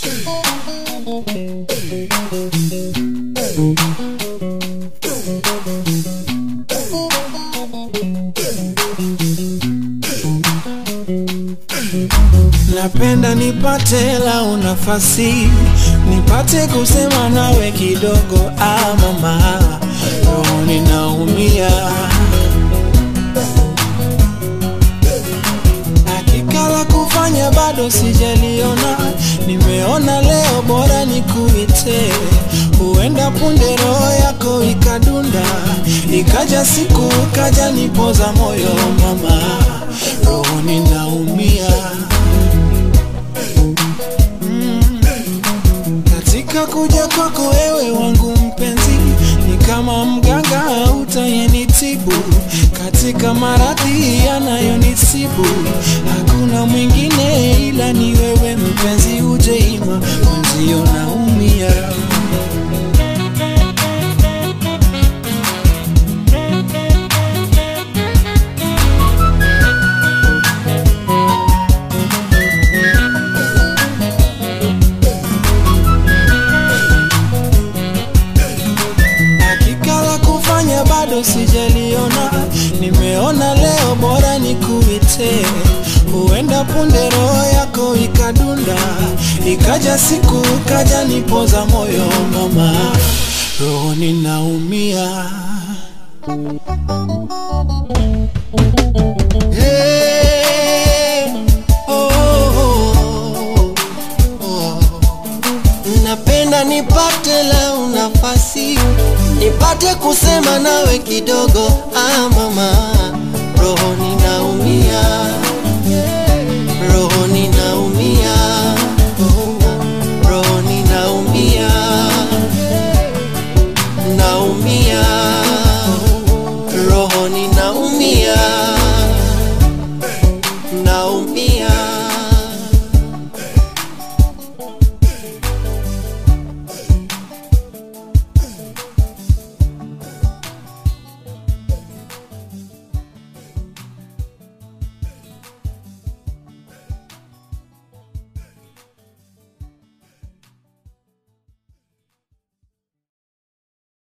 Napenda nipate lau nafasi nipate kusema nawe kidogo, ah mama, roho ninaumia. Hakika la kufanya bado sijaliona, nimeona leo bora nikuite, huenda punde roho yako ikadunda, ikaja siku kaja nipoza moyo mama, roho ninaumia. Katika kuja kwako wewe wangu mpenzi, ni kama mganga utayenitibu katika maradhi yanayonisibu. Hakuna mwingine ila ni wewe mpenzi, uje ima mwenzio naumia. Hakika la kufanya bado sijaliona, nimeona leo bora nikuite, huenda punde roho yako ikadunda, ikaja siku kaja nipoza moyo mama, roho ninaumia. Hey, oh, oh, oh. Napenda nipate lau nafasi nipate kusema nawe kidogo, ah mama, roho ninaumia, roho ninaumia, roho ninaumia, naumia, roho ninaumia.